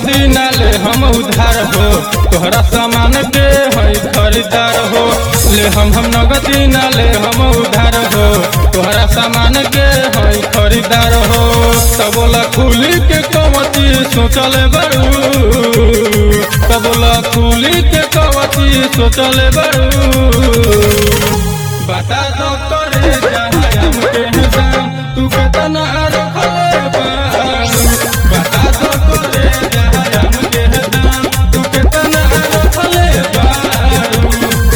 नगदी ना ले हम उधार हो तोहरा सामान के है खरीदार हो ले हम हम नगदी ना ले हम उधार हो तोहरा सामान के है खरीदार हो तबोला खुली के कवती सोचल बड़ू तबोला खुली के कवती सोचल बड़ू बता दो करे जहाँ हमके दाम तू कितना रखले बारू बता दो करे जहाँ हमके दाम तू कितना रखले बारू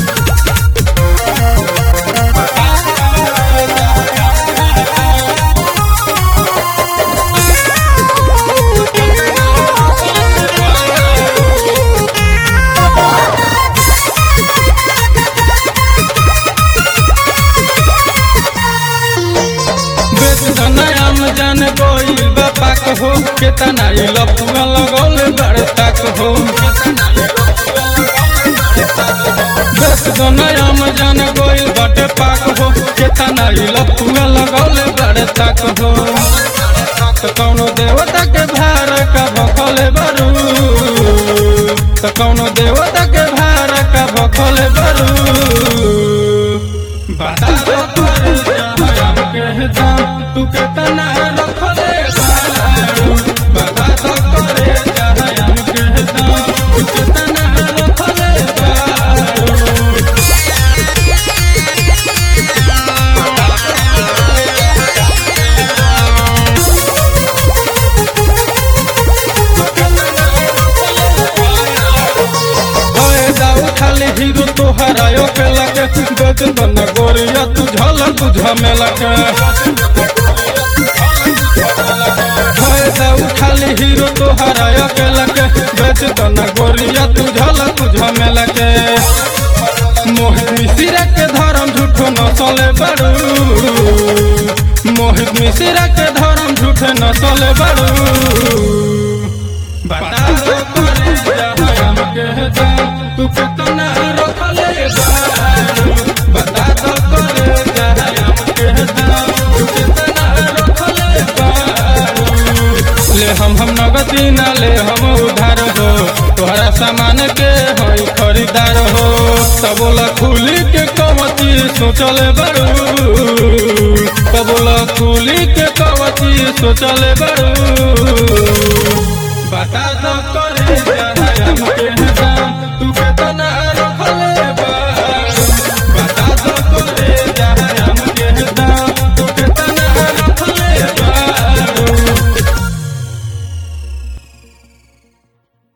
बेच दनायाम जान गोई बापा कहो केतना ई लफुआ लगौले बड़ तक हो बेच दनायाम जान गोई बटे पाक हो केतना ई लफुआ लगौले बड़ तक हो तो कौनो देवता के भार का भखले बरू तो कौनो देवता के भार का भखले बरू बता दो तोरे जहाँ हमके दाम तू कितना रखले बारू बता दो तोरे जहाँ हमके दाम तू कितना रखले बारू फायदा उठाले हीरो तोहरायो के लगे बेच दन गोरिया तू झल बुझ में लगे फायदा उठाले हीरो तोहरायो के लगे बेच दन गोरिया तू झल बुझ में लगे मोहित मिश्रा के धर्म झूठो न चले बड़ू मोहित मिश्रा के धर्म झूठे न चले बड़ू बता दो करे जहाँ हमके दाम तू कितना रखले बारू बता दो करे जहाँ हमके दाम तू कितना रखले बारू ले हम हम नगदी ना ले हम उधार हो तोहरा सामान के है खरीदार हो तबोला खुली के कवती सोचल बड़ू तबोला खुली के कवती सोचल बड़ू बता दो करे जहाँ हमके दाम